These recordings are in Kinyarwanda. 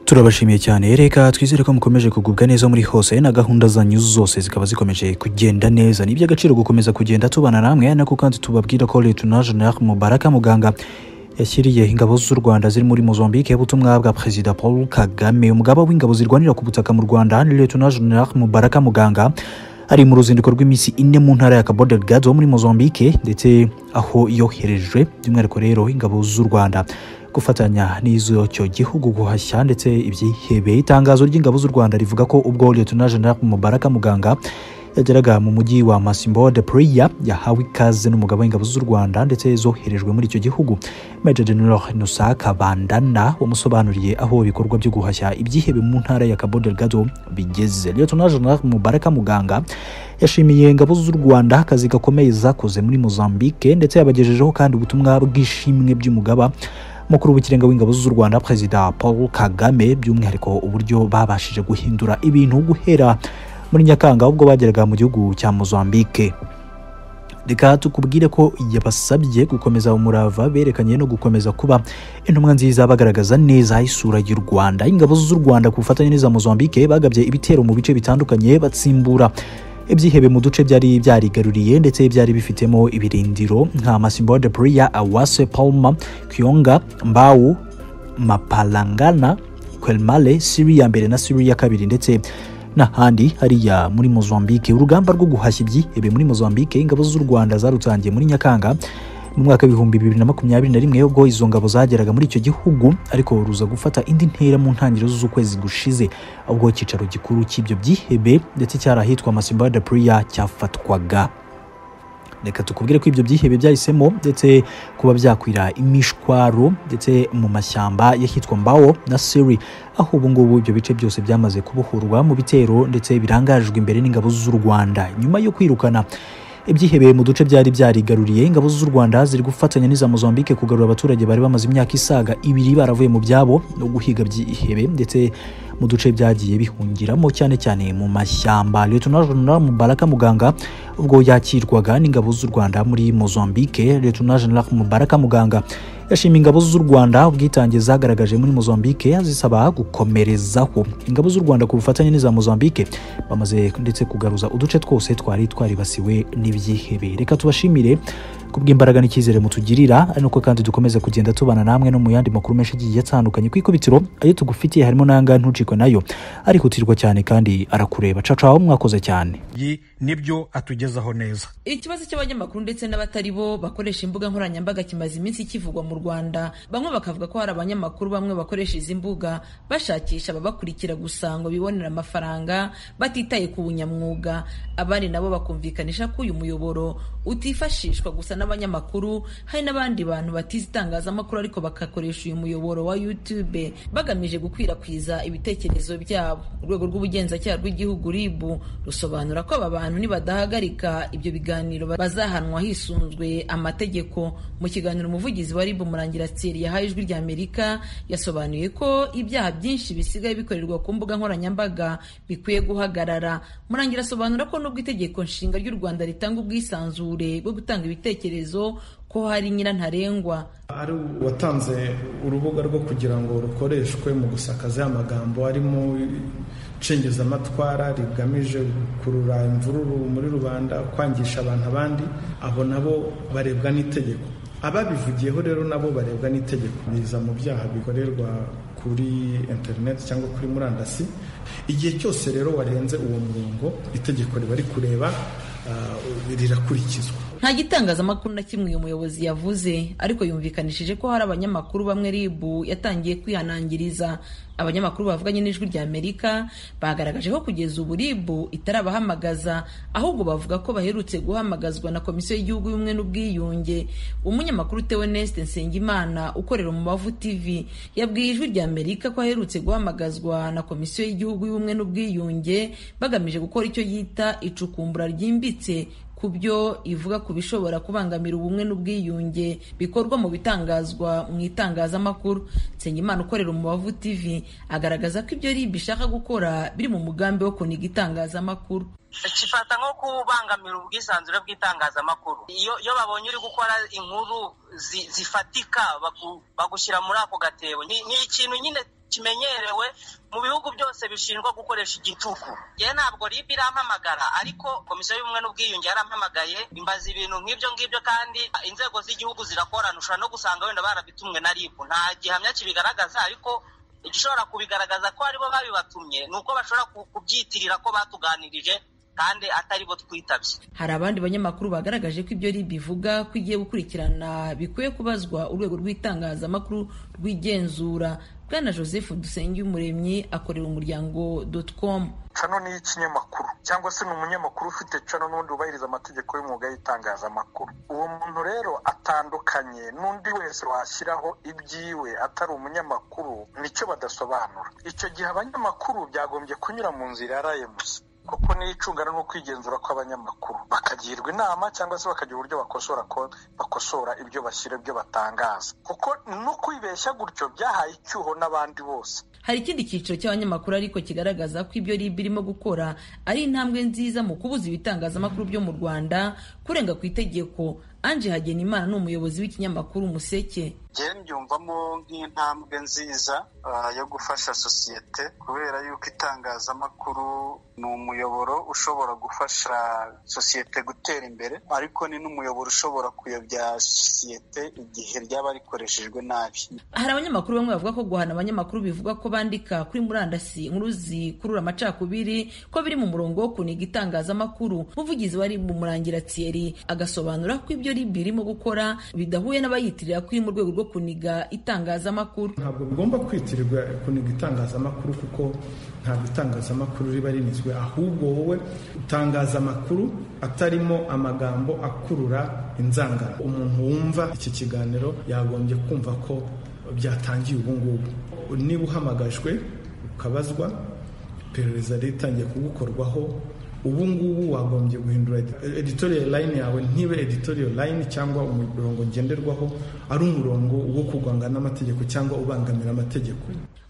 turabashimiye cyane reka twizere ko mukomeje kugubwa neza muri hose na gahunda zanyu zose zikaba zikomeje kugenda neza ni iby'agaciro gukomeza kugenda tubana namwe nako kandi tubabwira ko Luteni General Mubaraka muganga yashyiriye ingabo z'u Rwanda ziri muri Mozambique ubutumwa bwa Perezida Paul Kagame umugaba w'ingabo zirwanira ku butaka mu Rwanda Luteni General Mubaraka muganga ari mu ruzinduko rw'iminsi ine mu ntara ya Cabo Delgado muri Mozambique ndetse aho yoherejwe by'umwihariko rero ingabo z'u Rwanda gufatanya n'iz'icyo gihugu guhashya ndetse ibyihebeye itangazo ry'ingabo z'u Rwanda rivuga ko ubwo Lieutenant General Mubaraka Muganga yageraga mu mujyi wa Masimbo de Praia yahawe ikaze n'umugabo w'ingabo z'u Rwanda ndetse zoherejwe muri icyo gihugu Major General Innocent Kabandana wamusobanuriye aho ibikorwa byo guhashya ibyihebe mu ntara ya Cabo Delgado bigeze Lieutenant General Mubaraka Muganga yashimiye ingabo z'u Rwanda akazi gakomeye zakoze muri Mozambique ndetse yabagejejeho kandi ubutumwa bw'ishimwe by'umugaba mukuru w'ikirenga w'ingabo z'u Rwanda Perezida Paul Kagame by'umwihariko uburyo babashije guhindura ibintu guhera muri Nyakanga ubwo bageraga mu gihugu cya Mozambique reka tukubwire ko yabasabye gukomeza umurava berekanye no gukomeza kuba intumwa nziza bagaragaza neza isura y'u Rwanda ingabo z'u Rwanda ku bufatanye n'iza Mozambique bagabye ibitero mu bice bitandukanye batsimbura ibyihebe mu duce byari byarigaruriye ndetse byari bifitemo ibirindiro nka Masimbo de Praia, Awase, Palma, Kionga, Mbau, Mapalangana, Quelmale, Syria mbere na Syria kabiri ndetse n'ahandi hariya muri Mozambique urugamba rwo guhashya ibyihebe muri Mozambique ingabo z'u Rwanda zarutangiye muri Nyakanga mu mwaka w'ibihumbi bibiri na makumyabiri na rimwe ubwo izo ngabo zageraga muri icyo gihugu ariko ruza gufata indi ntera mu ntangiriro z'ukwezi gushize ubwo icyicaro gikuru cy'ibyo byihebe ndetse cyari ahitwa Masimba de Praia cyafatwaga reka tukubwire ko ibyo byihebe byahisemo ndetse kuba byakwira imishwaro ndetse mu mashyamba y'ahitwa Mbao na Siri aho ubu ngubu ibyo bice byose byamaze kubohorwa mu bitero ndetse birangajwe imbere n'ingabo z'u Rwanda nyuma yo kwirukana ibyihebeye mu duce byari byarigaruriye ingabo z'u Rwanda ziri gufatanya n'iza Mozambique kugarura abaturage bari bamaze imyaka isaga ibiri baravuye mu byabo no guhiga byihebe ndetse mu duce byagiye bihungiramo cyane cyane mu mashyamba Lieutenant General Mubaraka Muganga ubwo yakirwaga n'ingabo z'u Rwanda muri Mozambique Lieutenant General Mubaraka Muganga yashimiye ingabo z'u Rwanda ubwitange zagaragaje muri Mozambique azisaba gukomerezaho ingabo z'u Rwanda ku bufatanye n'iza Mozambique bamaze ndetse kugaruza uduce twose twari twaribasiwe n'ibyihebe reka tubashimire kubw'imbaraga n'icyizere mutugirira ari nuko kandi dukomeza kugenda tubana namwe no mu yandi makuru menshi agiye atandukanye ku ikubitiro ayo tugufitiye harimo n'ayangaya ntucikwe nayo arihutirwa cyane kandi arakureba cacaho mwakoze cyane nibyo atugezaho neza ikibazo cy'abanyamakuru ndetse n'abatari bo bakoresha imbuga nkoranyambaga kimaze iminsi kivugwa mu rwanda bamwe bakavuga ko hari abanyamakuru bamwe bakoresha izi mbuga bashakisha ababakurikira gusa ngo bibonere amafaranga batitaye ku bunyamwuga abandi nabo bakumvikanisha ko uyu muyoboro utifashishwa gusa n'abanyamakuru hari n'abandi bantu batize itangazamakuru ariko bagakoresha uyu muyoboro wa YouTube bagamije gukwirakwiza ibitekerezo byabo urwego rw'ubugenzacyaha rw'igihugu RIB rusobanura ko aba bantu nibadahagarika ibyo biganiro bazahanwa hisunzwe amategeko mu kiganiro umuvugizi wa RIB Murangira Thierry yahaye ijwi rya Amerika yasobanuye ko ibyaha byinshi bisigaye bikorerwa ku mbuga nkoranyambaga bikwiye guhagarara Murangira asobanura ko nubwo itegeko nshinga ry'u Rwanda ritanga ubwisanzure bwo gutanga ibitekerezo ko hari nyirantarengwa ari uwatanze urubuga rwo kugira ngo rukoreshwe mu gusakaza amagambo arimo nshingizamatwara rigamije gukurura imvururu muri rubanda kwangisha abantu abandi abo nabo barebwa n'itegeko ababivugiyeho rero nabo barebwa n'itegeko biza mu byaha bikorerwa kuri interineti cyangwa kuri murandasi igihe cyose rero warenze uwo murongo itegeko riba rikureba rirakurikizwa nta gitangazamakuru na kimwe uyu muyobozi yavuze ariko yumvikanishije ko hari abanyamakuru bamwe RIB yatangiye kwihanangiriza abanyamakuru bavuganye n'ijwi rya Amerika bagaragaje ko kugeza ubu RIB itarabahamagaza ahubwo bavuga ko baherutse guhamagazwa na Komisiyo y'Igihugu y'Ubumwe n'Ubwiyunge umunyamakuru Theoneste Nsengimana ukorera mu Mavu TV yabwiye ijwi rya Amerika ko aherutse guhamagazwa na Komisiyo y'Igihugu y'Ubumwe n'Ubwiyunge bagamije gukora icyo yita icukumbura ryimbitse ku byo ivuga ku bishobora kubangamira ubumwe n'ubwiyunge bikorwa mu bitangazwa mu itangazamakuru nsengimana ukorera umubavu tv agaragaza ko ibyo ribi ishaka gukora biri mu mugambi wo kuniga itangazamakuru kifata nko kubangamira ubwisanzure bw'itangazamakuru iyo babonye uri gukora inkuru zifatika bagushyira muri ako gatebo ni ikintu nyine kimenyerewe mu bihugu byose bishinjwa gukoresha igitugu ye ntabwo ribi irampamagara ariko komisiyo y'ubumwe n'ubwiyunge yarampamagaye imbaza ibintu nk'ibyo ngibyo kandi inzego z'igihugu zirakorana ushobora no gusanga wenda barabitumwe na ribu nta gihamya kibigaragaza ariko igishobora kubigaragaza ko aribo babibatumye ni uko bashobora ku- kubyitirira ko batuganirije kandi atari bo twitabye hari abandi banyamakuru bagaragaje ko ibyo ribi ivuga ko igiye gukurikirana bikwiye kubazwa urwego rw'itangazamakuru rw'igenzura bwana joseph dusengiyumuremyi akorera umuryango com cano ni ikinyamakuru cyangwa se ni umunyamakuru ufite cano n'undi wubahiriza amategeko y'umwuga y'itangazamakuru uwo muntu rero atandukanye n'undi wese washyiraho ibyiwe atari umunyamakuru nicyo badasobanura icyo gihe abanyamakuru byagombye kunyura mu nzira ya rms kuko niyo icungana n'ukwigenzura kw'abanyamakuru bakagirwa inama cyangwa se bakagira uburyo bakosora ko bakosora ibyo bashyira ibyo batangaza kuko no kwibeshya gutyo byahaye icyuho n'abandi bose hari ikindi cyiciro cy'abanyamakuru ariko kigaragaza ko ibyo rib irimo gukora ari intambwe nziza mu kubuza ibitangazamakuru byo mu rwanda kurenga ku itegeko anje hagenimana ni umuyobozi w'ikinyamakuru umuseke njye mbyumvamo nk'intambwe nziza ah, yo gufasha sosiyete kubera yuko itangazamakuru ni umuyoboro ushobora gufasha sosiyete gutera imbere ariko ni n'umuyoboro ushobora kuyobya sosiyete igihe ryaba rikoreshejwe nabi hari abanyamakuru bamwe bavuga ko guhana abanyamakuru bivuga ko bandika kuri murandasi inkuru zikurura amacakubiri ko biri mu murongo wo kuniga itangazamakuru umuvugizi wari mu murangira thierry agasobanura ko ibyo rib irimo gukora bidahuye n'abayitirira kuri mu rwego rwo kuniga itangazamakuru ntabwo bigomba kwitirirwa kuniga itangazamakuru kuko ntabwo itangazamakuru riba rinizwe ahubwo wowe utangaza amakuru atarimo amagambo akurura inzangano umuntu wumva iki kiganiro yagombye kumva ko byatangiye ubu ngubu niba uhamagajwe ukabazwa iperereza ritangiye kugukorwaho ubu ngubu wagombye guhindura edi- editorial line yawe ntibe editorial line cyangwa umurongo ngenderwaho ari umurongo wo kurwanga n'amategeko cyangwa ubangamira amategeko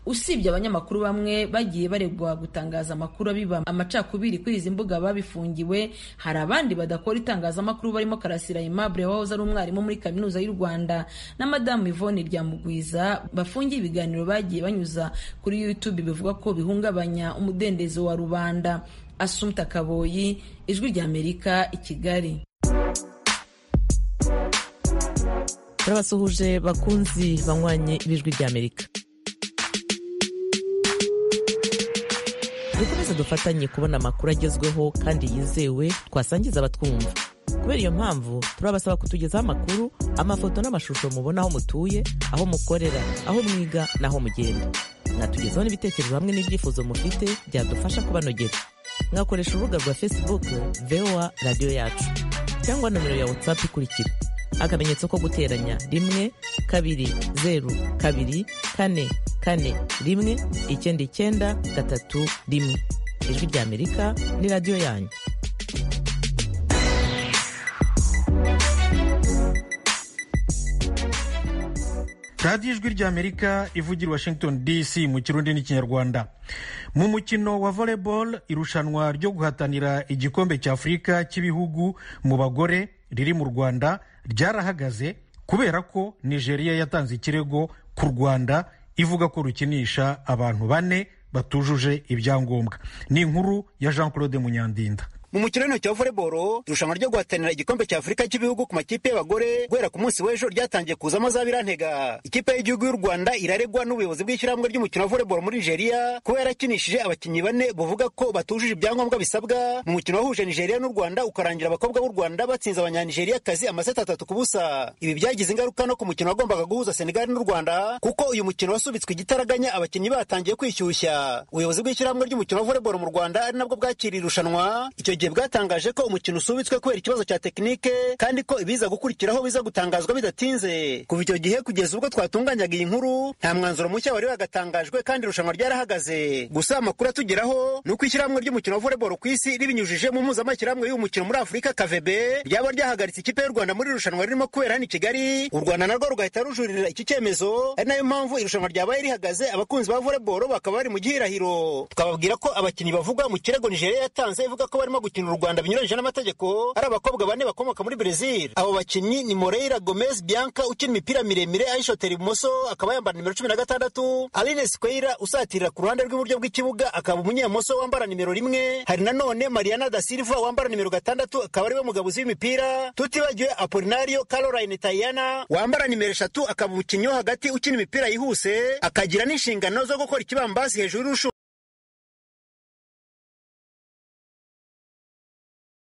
usibye abanyamakuru bamwe bagiye baregwa gutangaza amakuru abiba amacakubiri kuri izi mbuga babifungiwe hari abandi badakora itangazamakuru barimo karasira aimable wahoze ari umwarimu muri kaminuza y'u rwanda na madamu ivone ryamugwiza bafungiye ibiganiro bagiye banyuza kuri youtube bivuga ko bihungabanya umudendezo wa rubanda asumta kaboyi ijwi ry'amerika i kigali turabasuhuje bakunzi banywanye b'ijwi ry'amerika dukomeze dufatanye kubona amakuru agezweho kandi yizewe twasangiza abatwumva kubera iyo mpamvu turabasaba kutugezaho amakuru amafoto n'amashusho mubona aho mutuye aho mukorera aho mwiga n'aho mugenda mwatugezaho n'ibitekerezo hamwe n'ibyifuzo mufite byadufasha kubanogera mwakoresha urubuga rwa facebook voa radiyo yacu cyangwa nomero ya whatsapp ikurikira akamenyetso ko guteranya rimwe kabiri zeru kabiri kane kane rimwe icyenda icyenda gatatu rimwe ijwi ry'amerika ni radiyo yanyu radiyo ijwi ry'amerika ivugira i washington dc mu kirundi n'ikinyarwanda mu mukino wa volleyball irushanwa ryo guhatanira igikombe cy'afurika cy'ibihugu mu bagore riri mu rwanda ryarahagaze kubera ko nigeria yatanze ikirego ku rwanda ivuga ko rukinisha abantu bane batujuje ibyangombwa ni inkuru ya jean claude munyandinda mu mukino w'intoki wa voleboro irushanwa ryo guhatanira igikombe cya afurika cy'ibihugu ku makipe y'abagore guhera ku munsi w'ejo ryatangiye kuzamo za birantega ikipe y'igihugu y'u rwanda iraregwa n'ubuyobozi bw'ishyirahamwe ry'umukino wa voleboro muri nigeria kuba yarakinishije abakinnyi bane buvuga ko batujuje ibyangombwa bisabwa mu mukino wahuje nigeria n'u rwanda ukarangira abakobwa b'u rwanda batsinze abanyanigeriakazi amaseti atatu ku busa ibi byagize ingaruka no ku mukino wagombaga guhuza senegali n'u rwanda kuko uyu mukino wasubitswe igitaraganya abakinnyi batangiye kwishyushya ubuyobozi bw'ishyirahamwe ry'umukino wa voleboro mu rwanda ari nabwo bwakiriye irushanwa icyo gihe bwatangaje ko umukino usubitswe kubera ikibazo cya tekinike kandi ko ibiza gukurikiraho biza gutangazwa bidatinze kuva icyo gihe kugeza ubwo twatunganyaga iyi nkuru nta mwanzuro mushya wari wagatangajwe kandi irushanwa ryarahagaze gusa amakuru atugeraho ni uko ishyirahamwe ry'umukino wa voleboro ku isi ribinyujije mu mpuzamashyirahamwe y'uyu mukino muri afurika kavebe ryaba ryahagaritse ikipe y'u rwanda muri iri rushanwa ririmo kubera hano i kigali u rwanda narwo rugahita rujuririra iki cyemezo ari nayo mpamvu irushanwa ryabaye rihagaze abakunzi ba voleboro bakaba bari mu gihirahiro twababwira ko abakinnyi bavugwa mu kirego nigeria yatanze ivuga ko barimo gukina gukinira u rwanda binyuranyije n'amategeko ari abakobwa bane bakomoka muri brezil abo bakinnyi ni moreira gomez bianca ukina imipira miremire ayishotera ibumoso akaba yambara nimero cumi na gatandatu aline squeira usatirira ku ruhande rw'iburyo bw'ikibuga akaba umunyemoso wambara nimero rimwe hari nanone mariana da silva wambara nimero gatandatu akaba ariwe mugabuzi w'imipira tutibagiwe apolinario caroline tayana wambara nimero eshatu akaba umukinnyi wo hagati ukina imipira yihuse akagira n'inshingano zo gukora ikibambasi hejuru y'urushu